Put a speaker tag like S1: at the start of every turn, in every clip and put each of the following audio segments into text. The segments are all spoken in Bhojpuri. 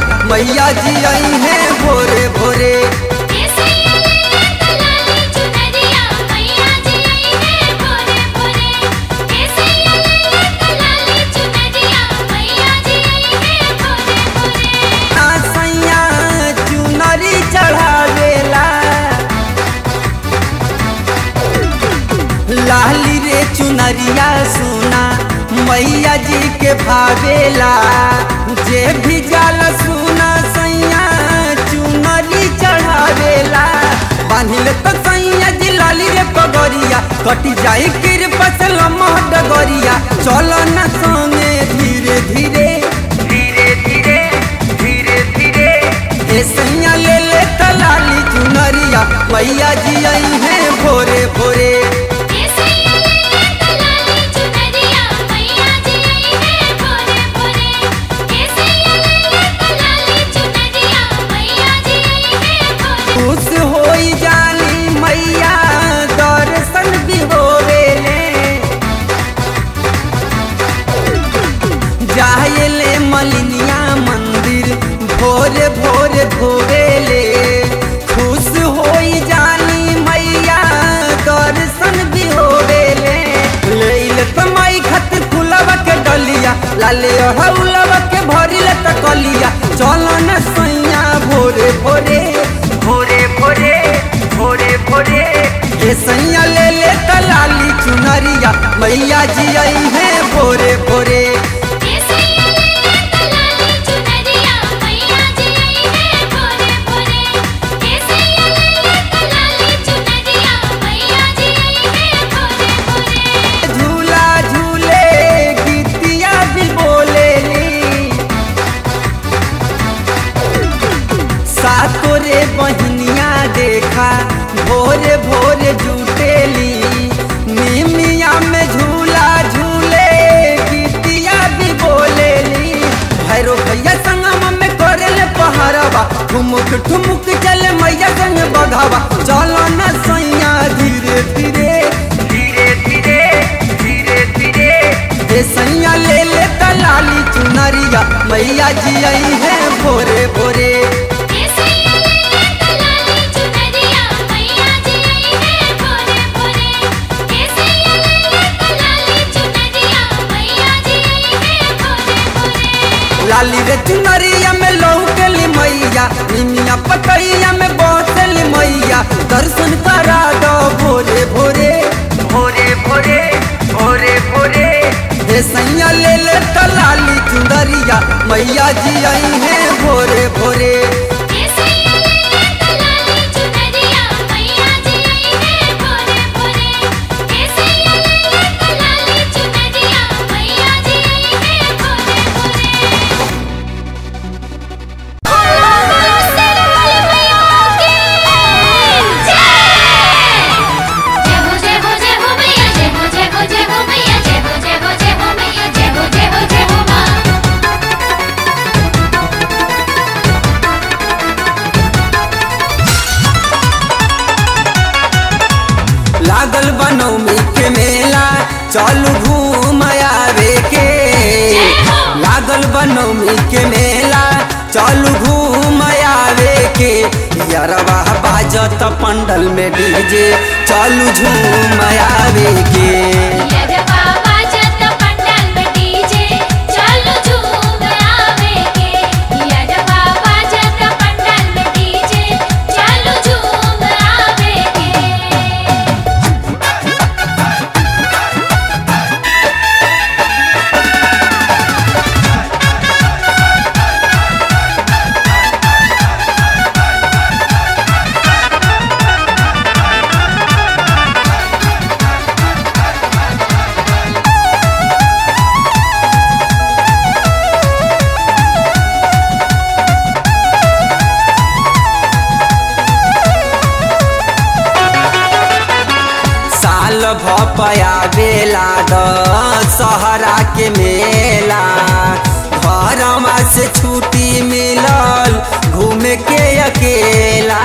S1: मैया जी आई है भोरे भोरे
S2: केसैया ले तलाली चुनरिया मैया जी आई है भोरे भोरे केसैया ले तलाली चुनरिया मैया जी आई है भोरे भोरे
S1: ना सैया चुनरी चढ़ावेला लाली रे चुनरिया सुना मैया जी के भावेला जे भी जाला सुना सैया चुनरी चढ़ावेला बांधिल तो सैया जी लाली रे पगरिया कटी जाई कृपा से लम्हा डगरिया चलो न संगे धीरे धीरे धीरे धीरे धीरे धीरे ए सैया ले ले तलाली चुनरिया मैया जी आई है भोरे भोरे
S2: केसैया ले तलाली चुनरिया मैया जी आई है भोरे भोरे केसैया ले तलाली चुनरिया मैया जी आई है भोरे
S1: खुश होई जानी मैया दर्शन भी होवेले जायले मलिनिया मंदिर भोरे भोरे धोवेले खुश होई जानी मैया दर्शन भी होवेले लेल समय खातिर फुलवा के डलिया लाले हौलवा के भरिल तकलिया चलो न सैया भोरे भोरे भोरे भोरे भोरे भोरे ए सैया ले ले तलाली चुनरिया मैया जी आई है भोरे भोरे
S2: केसैया ले तलाली चुनरिया मैया जी आई है भोरे भोरे केसैया ले तलाली चुनरिया मैया जी आई है भोरे भोरे
S1: झूला झूले गीतिया भी बोलेली सातो रे बहनिया देखा भोरे भोरे जुटेली निमिया में झूला झूले गीतिया भी बोलेली भैरो भैया संगम में करेले पहाड़वा ठुमुक ठुमुक चले मैया संग बघावा चलो न सैया धीरे धीरे धीरे धीरे धीरे धीरे ए सैया ले ले तलाली चुनरिया मैया जी आई है भोरे भोरे
S2: केसैया ले तलाली चुनरिया मैया जी आई है भोरे भोरे केसैया ले तलाली चुनरिया मैया जी आई है भोरे भोरे
S1: लाली रे चुनरिया में लौकेली मैया निमिया पतैया में बसली मैया दर्शन करा दो भोरे भोरे भोरे भोरे भोरे भोरे हे सैया ले ले तलाली चुनरिया मैया जी आई है भोरे भोरे
S2: केसैया ले तलाली चुनरिया मैया जी आई है भोरे भोरे केसैया ले तलाली चुनरिया मैया जी आई है भोरे भोरे जय हो जय हो जय हो मैया जय हो जय हो जय हो मैया जय हो जय हो जय हो मैया जय हो जय हो जय हो माँ
S1: लागल बनौमी के मेला चलू घूम आवे के लागल बनौमी के मेला चलू घूम आवे के यरवा बाजत पंडल में डीजे चलू झूम आवे के
S2: यद बाबा जत पंडाल में डीजे चलो झूम आवे के यद बाबा जत पंडाल में डीजे चलो झूम आवे के
S1: साल भपया बेला द सहरा के मेला घरमा से छुट्टी मिलल घूमे के अकेला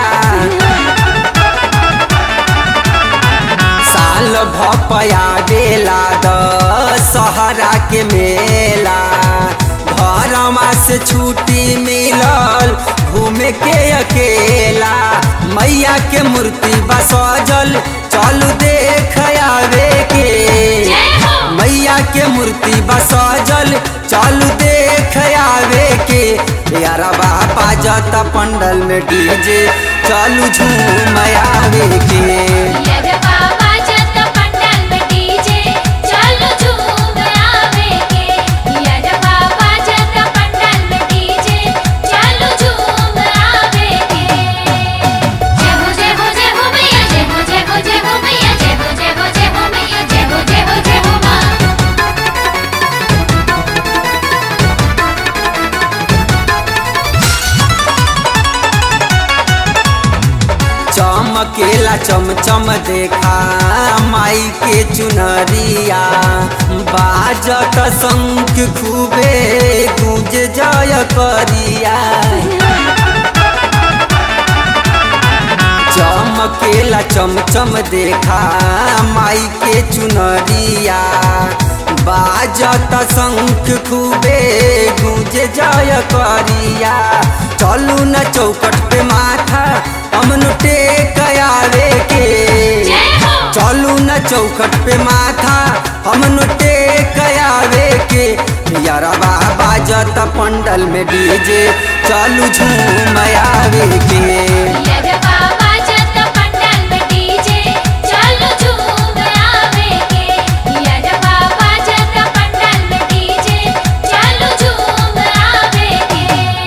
S1: साल भपया बेला द सहरा के मेला घर कामवा से छुट्टी मिलल घूमे के अकेला मैया के मूर्ति बा सजल चलू देख आवे के
S2: जय हो
S1: मैया के मूर्ति बा सजल चलू देख आवे के यारा बापा जता पंडल में डीजे चलू झूम आवे के
S2: यद बाबा जत पंडल में डीजे चलो झूम आवे के यद बाबा जत पंडल में डीजे चलो झूम आवे के जय हो जय हो जय हो मैया जय हो जय हो जय हो मैया जय हो जय हो जय हो मैया जय हो जय हो जय हो मां
S1: चमकेला चमचम देखा माई के चुनरिया बाजत शंख खूबे गूंज जय करिया चमकेला चमचम देखा माई के चुनरिया बाजत शंख खूबे गूंज जय करिया चलू न चौकट पे माथा हमन टेक आवे के
S2: जय हो
S1: चलू न चौखट पे माथा हमन टेक आवे के यारबा बाजत पंडल में डीजे चलू झूम आवे के
S2: यद बाबा जत पंडल में डीजे चलो झूम आवे के यद बाबा जत पंडल में डीजे चलो झूम आवे के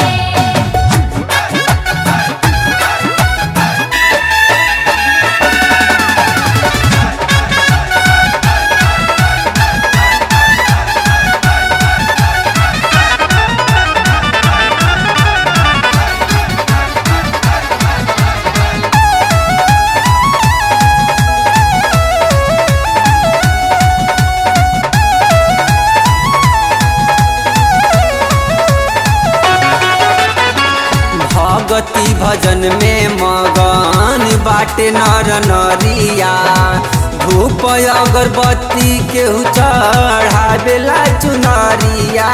S1: भगति भजन में मगन बाटे नर नरिया धूप अगरबत्ती केहू चढ़ावेला चुनरिया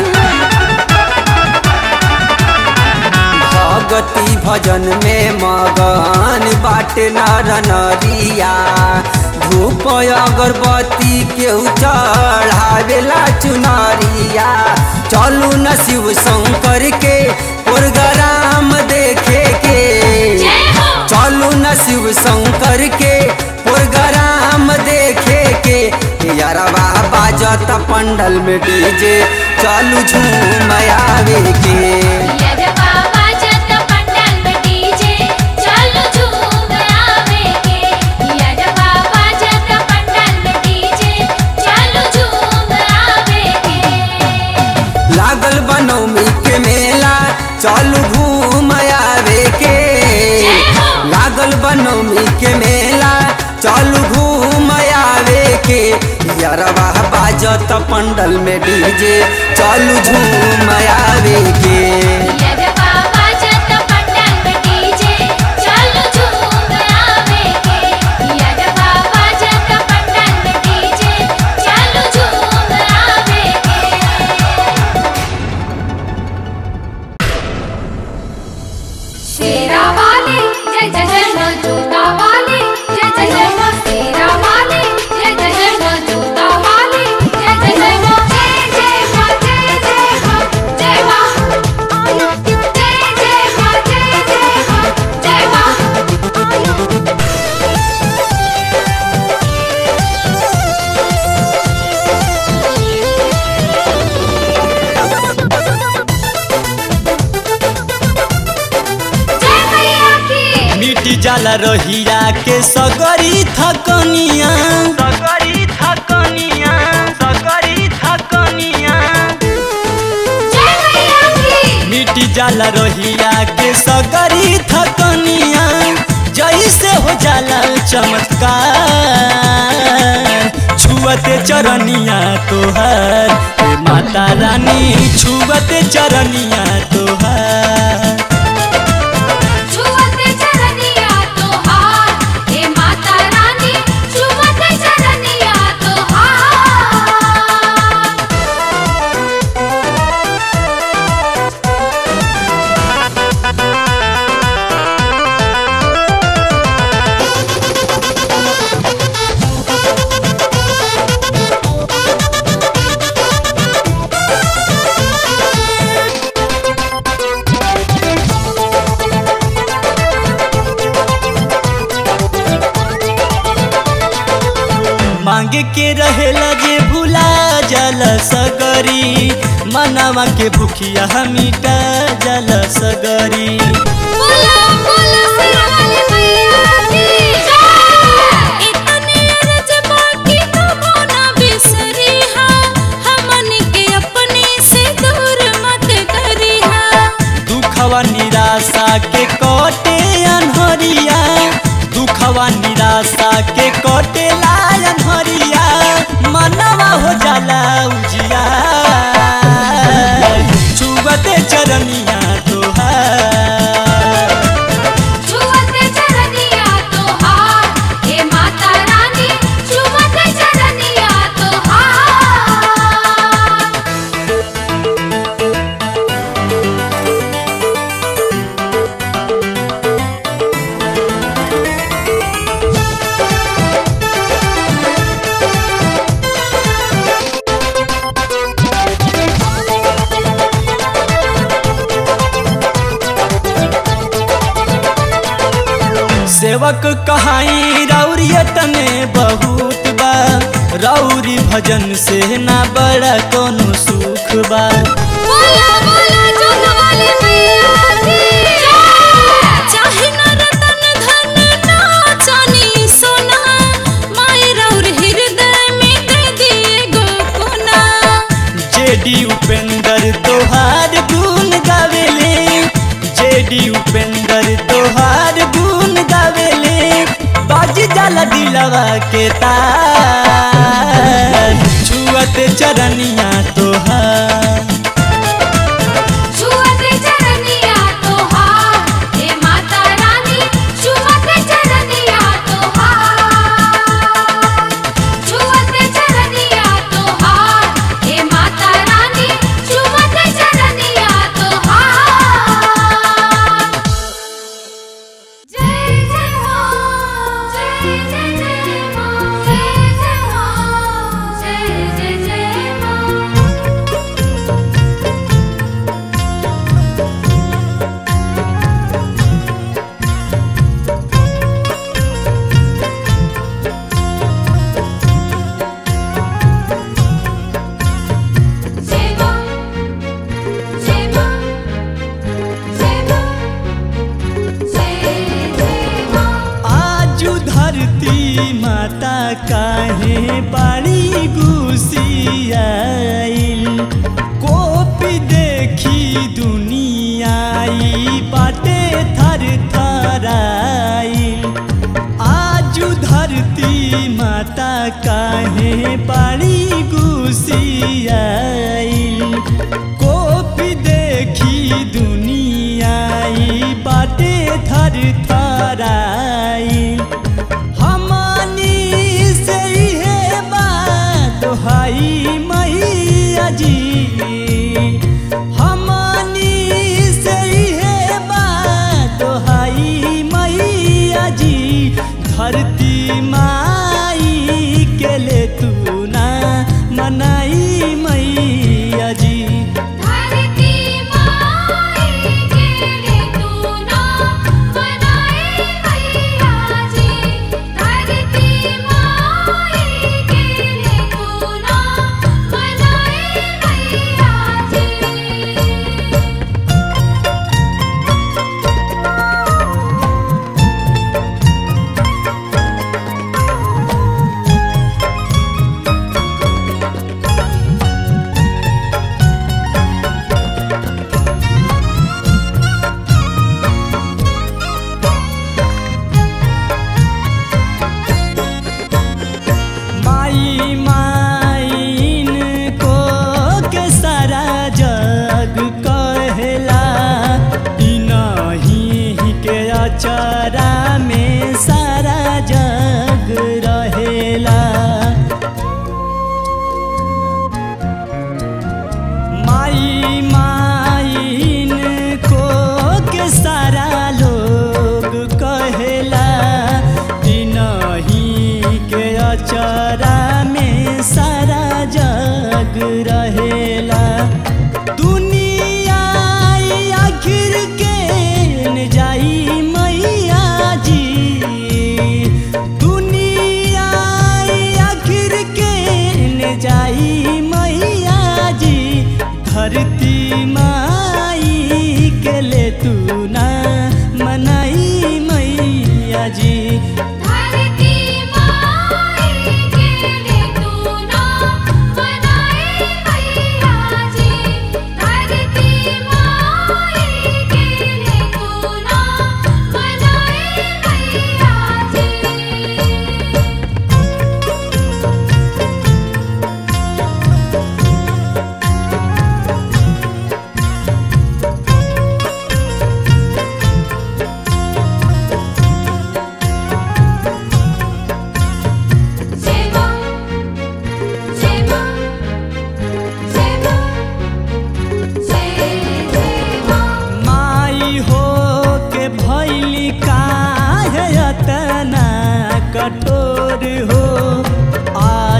S1: भगति भजन में मगन बाटे नर नरिया धूप अगरबत्ती केहू चढ़ावेला चुनरिया चलू न शिव शंकर के प्रोग्राम देखे के
S2: जय हो
S1: चलू न शिव शंकर के प्रोग्राम देखे के यारबा बाजत पंडल में डीजे चलू झूम आवे के
S2: यद बाबा जत पंडल में डीजे चलो झूम आवे के यद बाबा जत पंडल में डीजे चलो झूम आवे के
S1: लागल बनौमी के मेला चलू घूम आवे के लागल बनौमी के मेला चलू घूम आवे के यारबा बाजत पंडल में डीजे चलू झूम आवे के
S2: यद बाबा जत पंडल में डीजे चलो झूम आवे के यद बाबा जत पंडल में डीजे चलो झूम आवे के शेरा वाले जय जय जय मां जोता वाले जय जय जय मां शेरा वाले जय जय जय मां जोता वाले जय जय जय मां जय जय मां जय जय मां जय मां जय जय मां जय जय मां जय मां जय मैया की
S1: मिट्टी जाला रहिया के सगरी थकनिया सगरी थकनिया सगरी थकनिया
S2: जय मैया की
S1: मिट्टी जाला रहिया के सगरी थकनिया जैसे हो जाला चमत्कार छुअते चरनिया तोहर हे माता रानी छुअते चरनिया तोहर
S2: छुवते चरनिया तोहार हे माता रानी छुवते चरनिया तोहार
S1: के रहेला जे भुला जल सगरी मनवा के भूखिया मिटा जल सगरी
S2: बोला बोला सिराली मैया की जय इतने अरज बाकी कबो ना बिसरी हा हमन के अपने से दूर मत करी हा
S1: दुखवा निराशा के कटे अनहरिया दुखवा निराशा के कटे लायन हरिया मनवा हो जाला उजिया छुबते चरनिया तोहार
S2: छुवते चरनिया तोहार हे माता रानी छुवते चरनिया तोहार
S1: सेवक कहाई रौरिय तने बहुत बा रौरी भजन से ना बड़ा कोनो सुख बा
S2: बोला बोला जोग वाली मैया की जय चाहे न रतन धन ना चानी सोना माय रौर हृदय में दे दिए गो कोना
S1: जेडी उपेंद्र तोहार गुण गावेले जेडी उपेंद्र तोहार गुण गावेले बाजी जाला दिलवा के तार छुअत चरनिया तोहार
S2: छुवते चरनिया तोहार हे माता रानी छुवते चरनिया तोहार छुवते चरनिया तोहार हे माता रानी छुवते चरनिया तोहार जय जय मां जय जय जय मां जय जय मां जय जय जय मां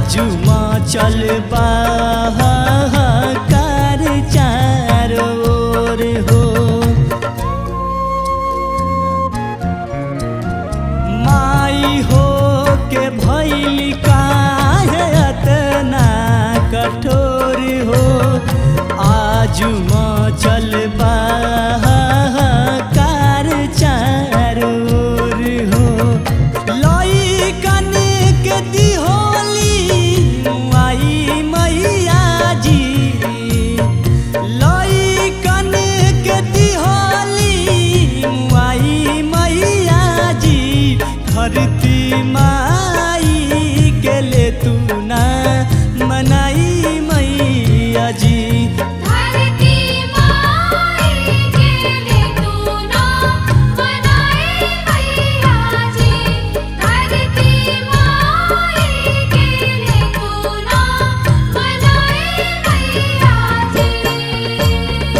S3: आजू चल कार चारों ओर हो माई हो के भैली काहे अतना कठोर हो आजू चल कार चारों ओर हो लइकन के दिहोली आई मैया जी लइकन के दिहोली आई मैया जी धरती माई के ले तू ना मनाई मैया जी
S2: धरती माई के ले तू ना मनाए मैया जी धरती माई के ले तू ना मनाए मैया जी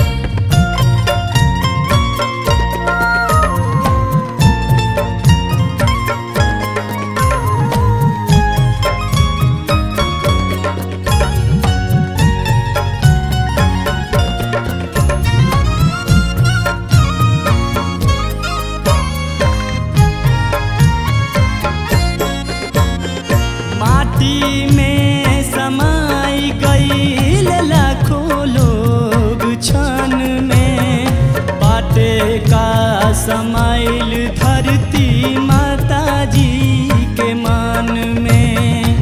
S3: माटी में समाई गईल लाखों लोग छन में बाटे का समाइल धरती माता जी के मान में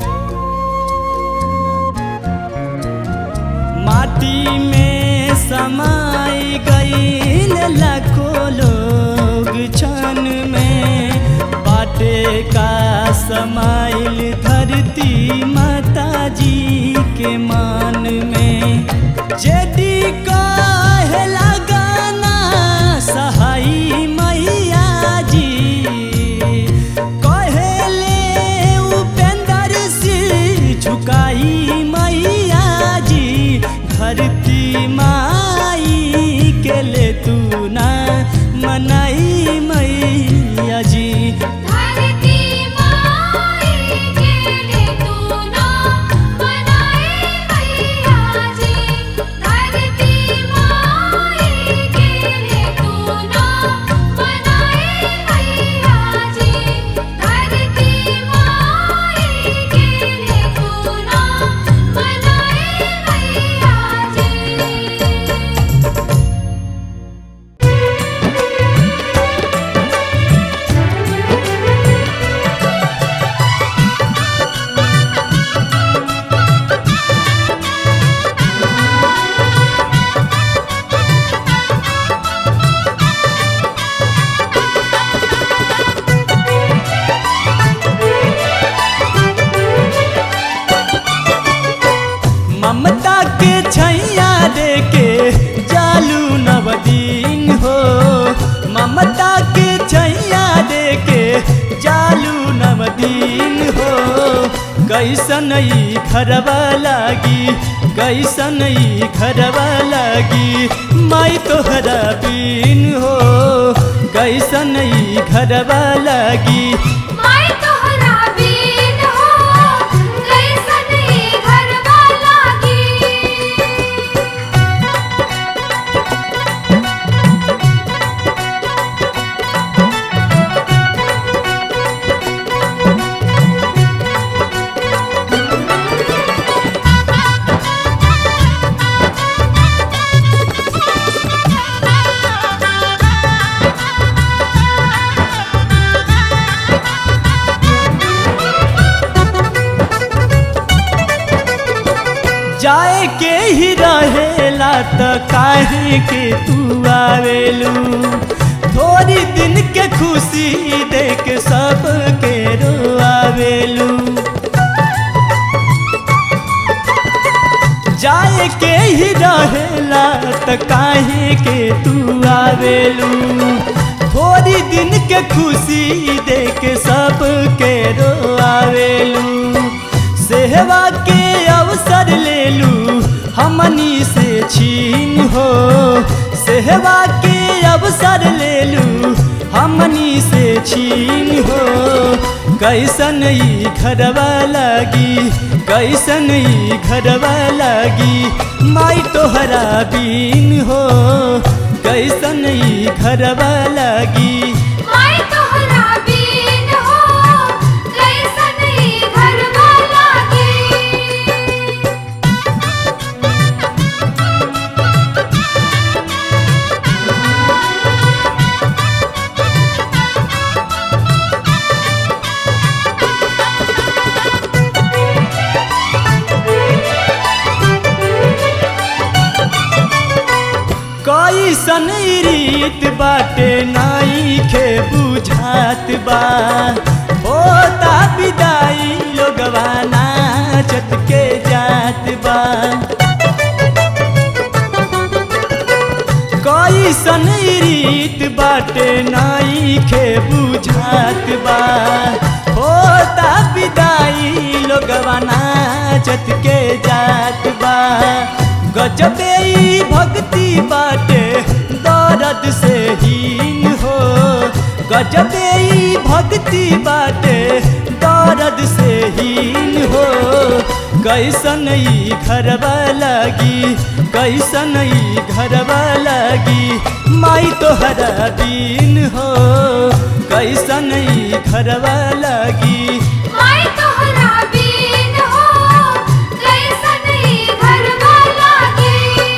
S3: माटी में समाई गईल लाखों लोग छन में बाटे का समाइल धरती माता जी के मान में जेडी कहे लगाना सहाई मैया जी कहेले उपेंद्र से झुकाई मैया जी धरती माई के ले तू ना मनाई मैया जी
S2: धरती माई के ले तू ना मनाए मैया जी धरती माई के ले तू ना मनाए मैया जी धरती माई के ले तू ना मनाए मैया जी
S3: ममता के छैया दे के जालू नवदीन हो ममता के छैया दे के जालू नवदीन हो कैसन ई घरवा लागी कैसन ई घरवा लागी माई तोहरा बीन हो कैसन ई घरवा लागी
S2: माय तोहरा बीन हो कैसन ई घरवा लागी
S3: जाए के ही रहेला त काहे के तू आवेलू थोड़ी दिन के खुशी देख सब के रोआवेलू जाए के ही रहेला त काहे के तू आवेलू थोड़ी दिन के खुशी देख सब के रोआवेलू सेवा के अवसर ले लू हमनी से छीन हो सेवा के अवसर ले लू हमनी से छीन हो कैसन ई घरवा लागी कैसन ई घरवा लागी माई तोहरा बीन हो कैसन ई घरवा लागी
S2: माय तोहरा बीन हो कैसन ई घरवा लागी
S3: कैसन ई रीत बाटे नाई खे बुझात बा होता विदाई लोगवा नाचत के जात बा कैसन ई रीत बाटे नाई खे बुझात बा होता विदाई लोगवा नाचत के जात बा गजबे ई भक्ति बाटे दर्द से हीन हो गजबे ई भक्ति बाटे दर्द से हीन हो कैसन ई घरवा लागी कैसन ई घरवा लागी माई तोहरा बीन हो कैसन ई घरवा लागी
S2: माय तोहरा बीन हो कैसन ई घरवा लागी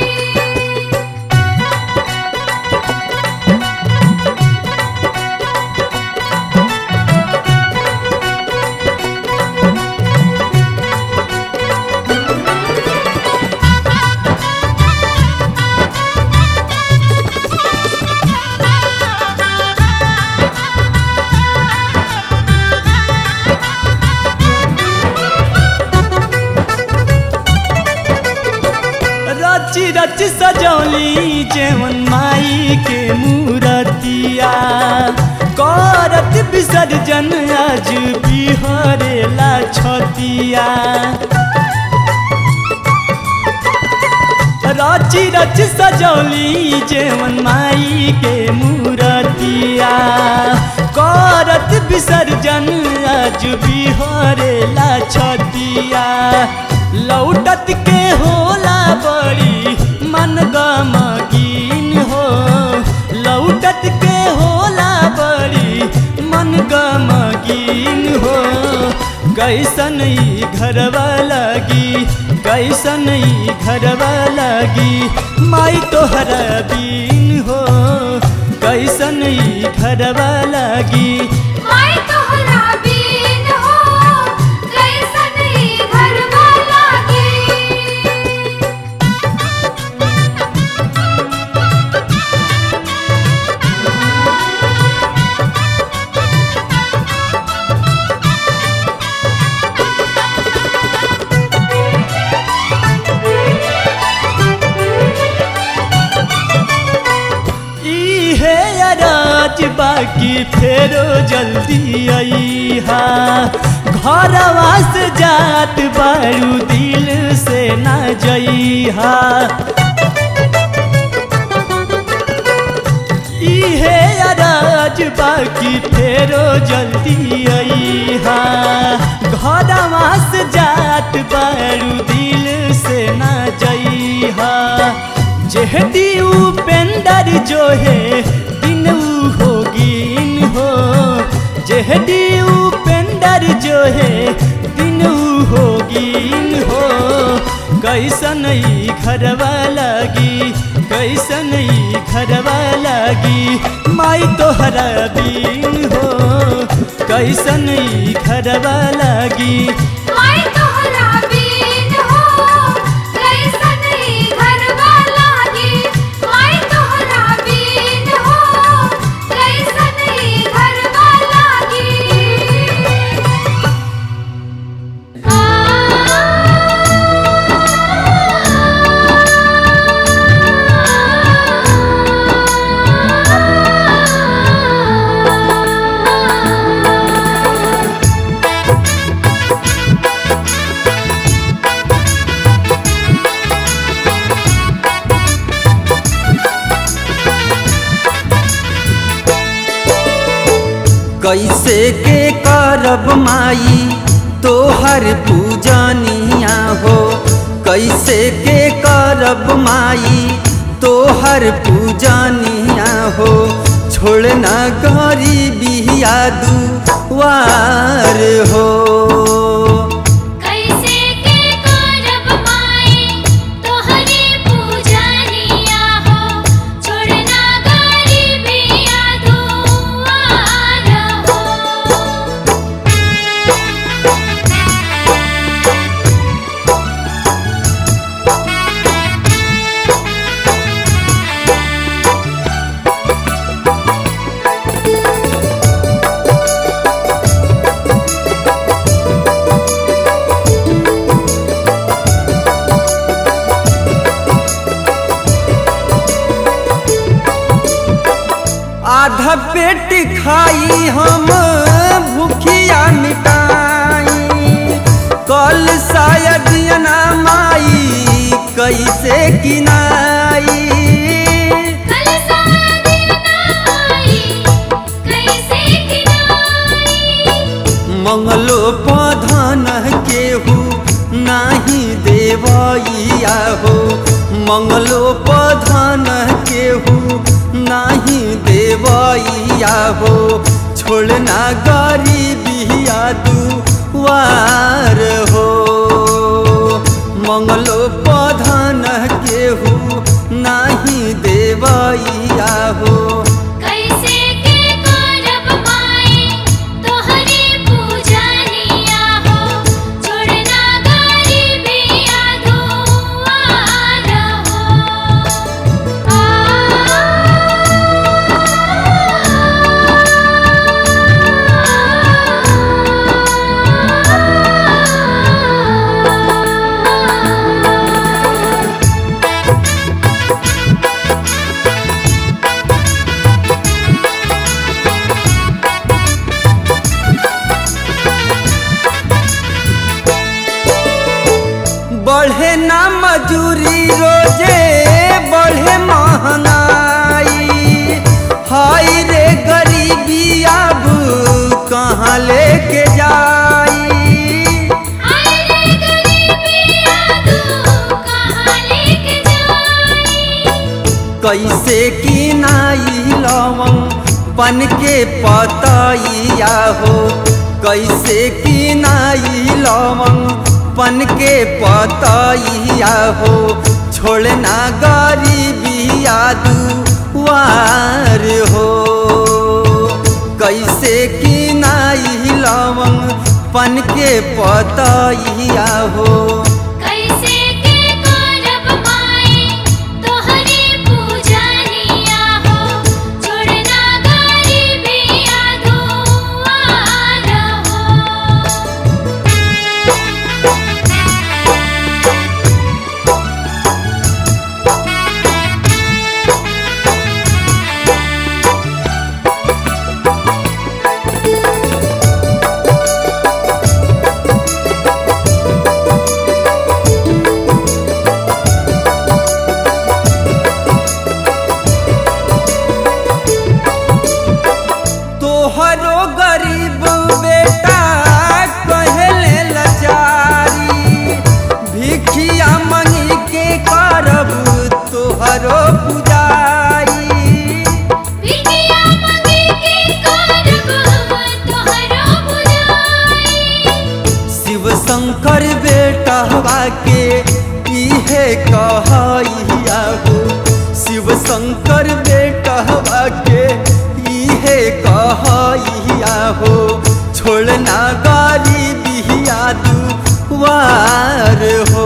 S3: रची रच सजौली जेवन माई के मूरतिया करत विसर्जन आज बिहरेला छतिया रची रच सजौली जेवन माई के मूरतिया करत विसर्जन आज बिहरेला छतिया लौटत के होला बड़ी मन गमगीन हो लौटत के होला बड़ी मन गमगीन हो कैसन ई घरवा लागी कैसन ई घरवा लागी माई तोहरा बीन हो कैसन ई घरवा लागी
S2: माय तोहरा बीन हो कैसन ई घरवा लागी
S3: इहे अराज बाकी फेरो जल्दी अईहा घरवा से जात बारू दिल से ना जइहा इहे अराज बाकी फेरो जल्दी अईहा घरवा से जात बारू दिल से ना जइहा जेहदी उपेंदर जो है दिन ऊ होगीन हो जेहदी उपेंदर जो है दिन ऊ होगीन हो कैसन ई घरवा लागी कैसन ई घरवा लागी माई तोहरा बीन हो कैसन ई घरवा लागी
S2: माय तोहरा बीन हो कैसन ई घरवा लागी माय तोहरा बीन हो कैसन ई घरवा लागी आ
S1: कैसे के करब माई तोहर पूजनिया हो कैसे के करब माई तोहर पूजनिया हो छोड़ना गरीबिया दुआर हो
S2: कैसे के करब माई तोहरी पूजनिया हो छोड़ना गरीबिया दुआर हो
S1: आधा पेट खाई हम भूखिया मिटाई कल शायद ना माई कैसे किनाई
S2: कल सादी नाई कैसे किनाई
S1: मंगलो पधन केहू नाही देवैया हो मंगलो पधन केहू नाही देवैया हो छोड़ना गरीबिया दुआर हो मंगलो पधन केहू नाही देवैया हो
S2: कैसे के करब माई तोहरी पूजनिया हो छोड़ना गरीबिया दुआर हो
S1: बढ़े ना मजूरी रोजे बढ़े महंगाई हाय रे गरीबी अब कहाँ लेके जाई
S2: हाय रे गरीबिया तू कहाँ लेके जाई
S1: कैसे की नाई लवंग पन के पतैया हो कैसे की नाई लवंग पन के पतैया हो छोड़ना गरीबिया दुआर हो कैसे की नाई लवंग पन के पतैया हो
S2: कैसे के करब माई तोहरी पूजनिया हो छोड़ना गरीबिया दुआर हो
S1: तोहरो गरीब बेटा कहले लचारी भिखिया मंगी के करब तोहरो पुजारी
S2: बिटिया मंगी के करब तोहरो बुझाई
S1: शिव शंकर बेटवा के इहे कहैया हो शिव शंकर बेटवा के इहे कहैया हो छोड़ना गरीबिया दुआर हो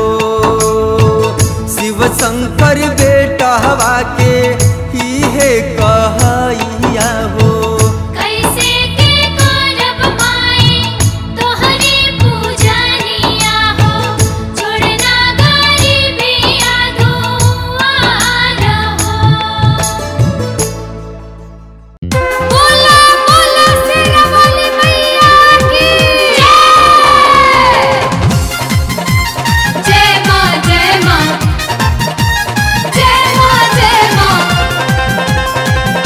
S1: शिव शंकर बेटवा के इहे कहैया हो
S2: कैसे के करब माई तोहरी पूजनिया हो छोड़ना गरीबिया दुआर हो बोला बोला सेना वाली मैया की जय जय मां जय मां जय मां जय मां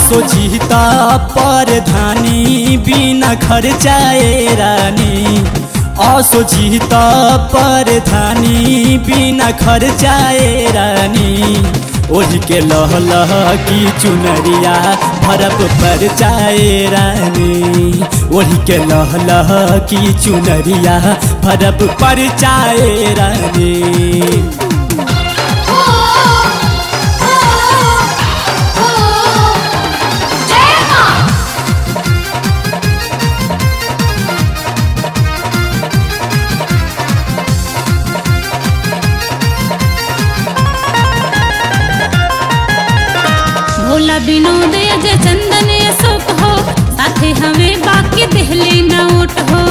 S3: सोचिता परधानी बिना खर्चाए रानी असोचिता परधानी बिना खर्चाए रानी ओढ़ के लह लह की चुनरिया भरप पर चाए रानी ओढ़ के लह लह की चुनरिया भरप पर चाए रानी
S2: ओ ओ ओ जय मां भोला विनोद अजय चंदन अशोक हो साथे हमें बाकी दिहली नोट हो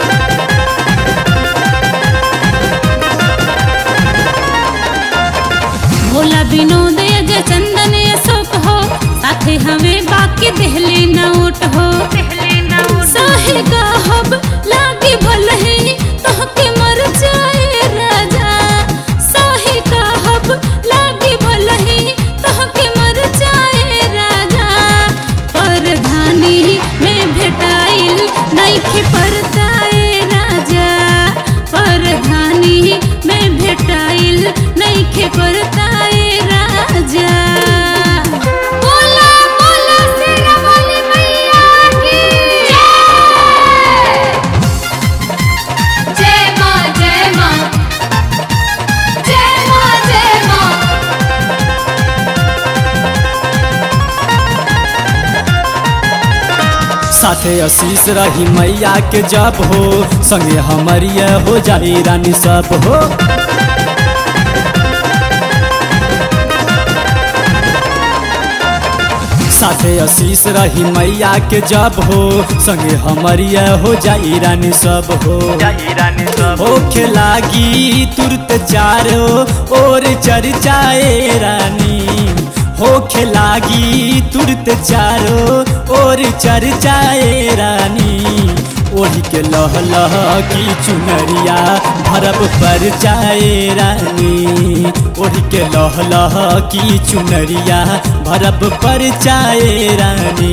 S2: भोला विनोद अजय चंदन अशोक हो साथे हमें बाकी दिहली नोट हो साहे गाहब लागे भलही तोहके मर जाए राजा साहे गाहब लागे भलही तोहके मर जाए राजा परधानी में भेटाइल नइखे परताए राजा परधानी में भेटाइल नइखे परताए राजा बोला बोला शेरा वाली मैया की जय जय मां जय मां जय मां जय मां
S3: साथे आशीष रही मैया के जब हो संगे हमरिया हो जाई रानी सब हो साथे आशीष रही मैया के जब हो संगे हमरिया हो जाई रानी सब हो होखे लागी तुरत चारो और चर्चाए रानी होखे लागी तुरत चारो और चर्चाए रानी ओढ़ी के लह लह की चुनरिया भरब पर चाए रानी ओढ़ी के लह लह की चुनरिया भरब पर चाए रानी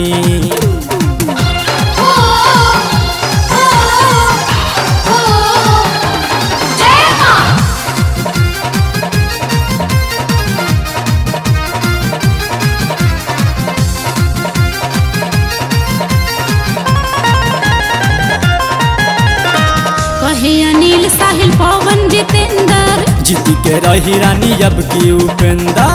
S2: ओ ओ ओ जय मां कहे अनिल साहिल पवन जितेंद्र
S3: जीती के रही रानी अब की उपेंदा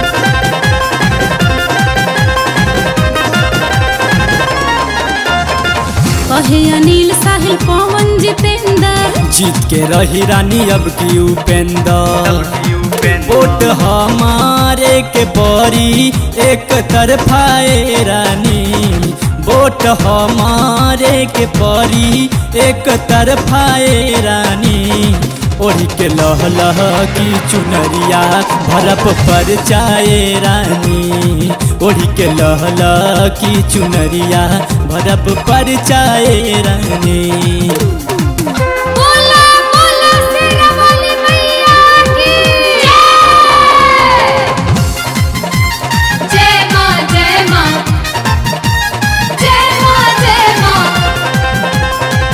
S2: कहे अनिल साहिल पवन जितेंद्र
S3: जीत के रही रानी अब की उपेंदा वोट हमारे के बड़ी एक तरफाए रानी वोट हमारे के परी एक तरफाए रानी ओढ़ी के लह लह की चुनरिया भरप पर चाए रानी ओढ़ी के लह लह की चुनरिया भरप पर चाए रानी
S2: बोला बोला शेरा वाली मैया की जय जय मां जय मां जय मां जय मां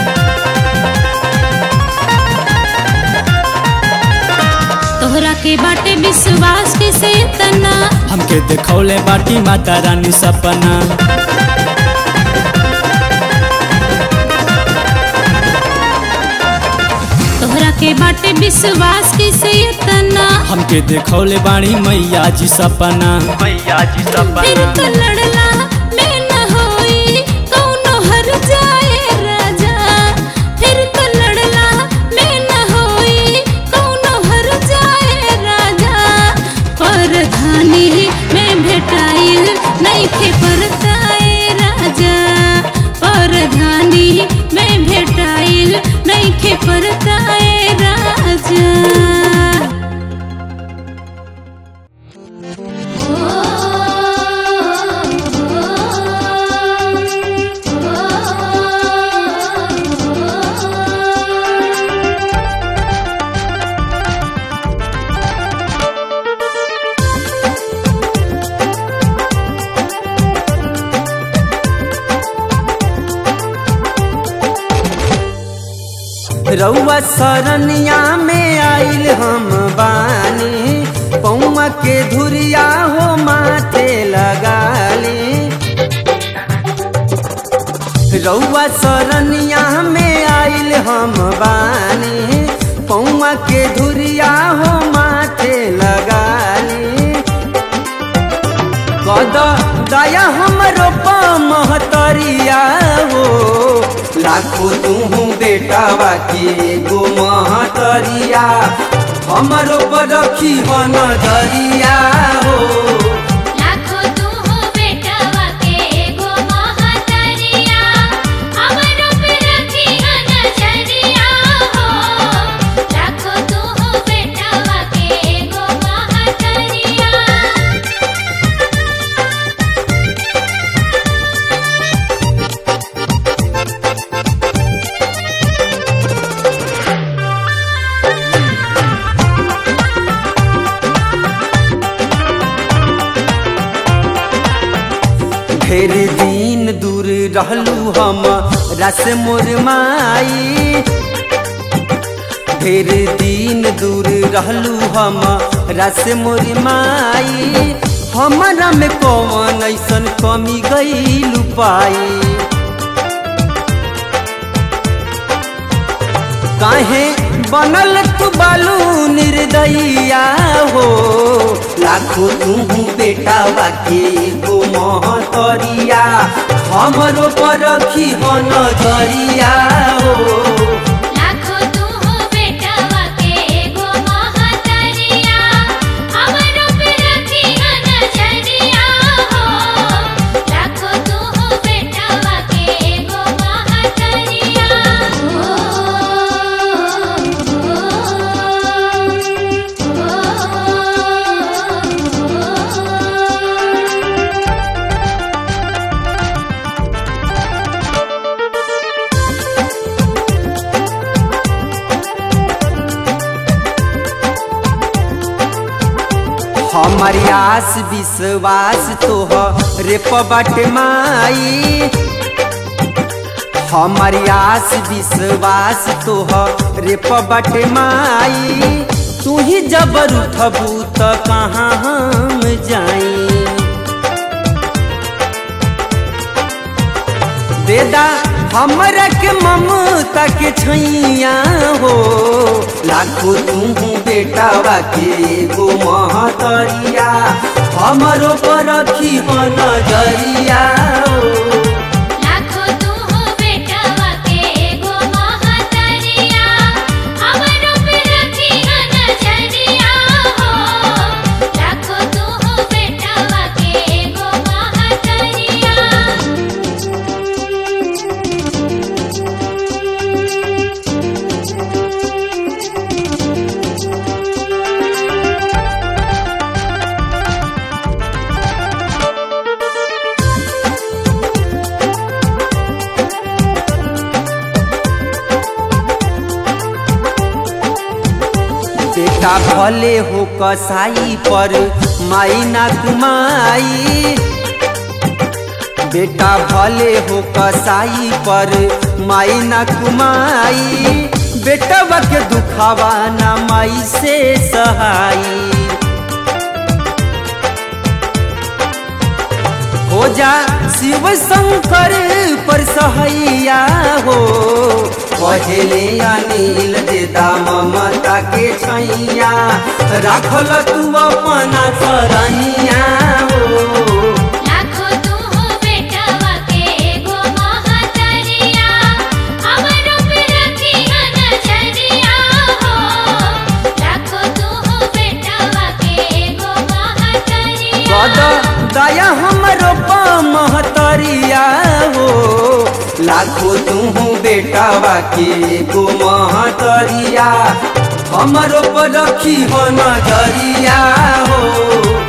S2: तोहरा के बाटे विश्वास के से तना
S3: हमके देखौले बाटी माता रानी सपना
S2: तोहरा के बाटे विश्वास के से तना
S3: हमके देखौले बाणी मैया जी सपना
S2: फिर तो लड़ला में न होई कौनो हर जाए राजा फिर तो लड़ला में न होई कौनो हर जाए राजा परधानी में भेटाइल नइखे परताए राजा परधानी में भेटाइल नइखे परताए राजा ओ
S1: रउआ सरनिया में आइल हम बानी पौमा के धुरिया हो माथे लगाली रउआ सरनिया में आइल हम बानी पौआ के धुरिया हो माथे लगाली कद दया हमरो महतरिया हो लाखो तू बेटावा के गो महतरिया हमरो पर रखी हो नजरिया हो
S2: लाखो तू हो बेटवा के एगो महतरिया हमरो पे रखी है नजरिया हो लाखो तू हो बेटवा के एगो महतरिया
S1: ढेर दिन दूर रहलू हम रस मोर माई ढेर दिन दूर रहलू हम रस मोर माई हमारा में कौन ऐसन कमी गई पाई काहे बनल तू बालू निर्दयिया हो लाखो तू बेटा के गो महतरिया हमरो पर रखी हो नजरिया हो
S2: लाखो तू हो बेटवा के एगो महतरिया हमरो पे रखी है नजरिया हो लाखो तू हो बेटवा के एगो महतरिया ओ ओ
S1: हमारी आस विश्वास तोह रे पबट माई हमारी आस विश्वास तोह रे पबट माई तू ही जबर उठबू त कहाँ हम जाई देदा हमरा के ममता के छैया हो लाखो तू बेटावा के गो महतरिया हमरो पर रखी हो नजरिया हो
S2: लाखो तू हो बेटवा के एगो महतरिया हमरो पे रखी है नजरिया हो लाखो तू हो बेटवा के एगो महतरिया
S1: बेटा भले हो कसाई पर माई ना कुमाई बेटा भले हो कसाई पर माई ना कुमाई बेटवा के दुखावा ना माई से सहाई हो जा शिव शंकर पर सहैया हो पहले अनिल देता ममता के छैया राखल तू अपना सरनिया हो
S2: लाखो तू हो बेटवा के एगो महतरिया हमरो पे रखी है नजरिया हो लाखो तू हो बेटवा के एगो महतरिया
S1: कद दया हमरो महतरिया हो लाखो तू बेटावा के गो महतरिया हमरो पर रखी हो नजरिया हो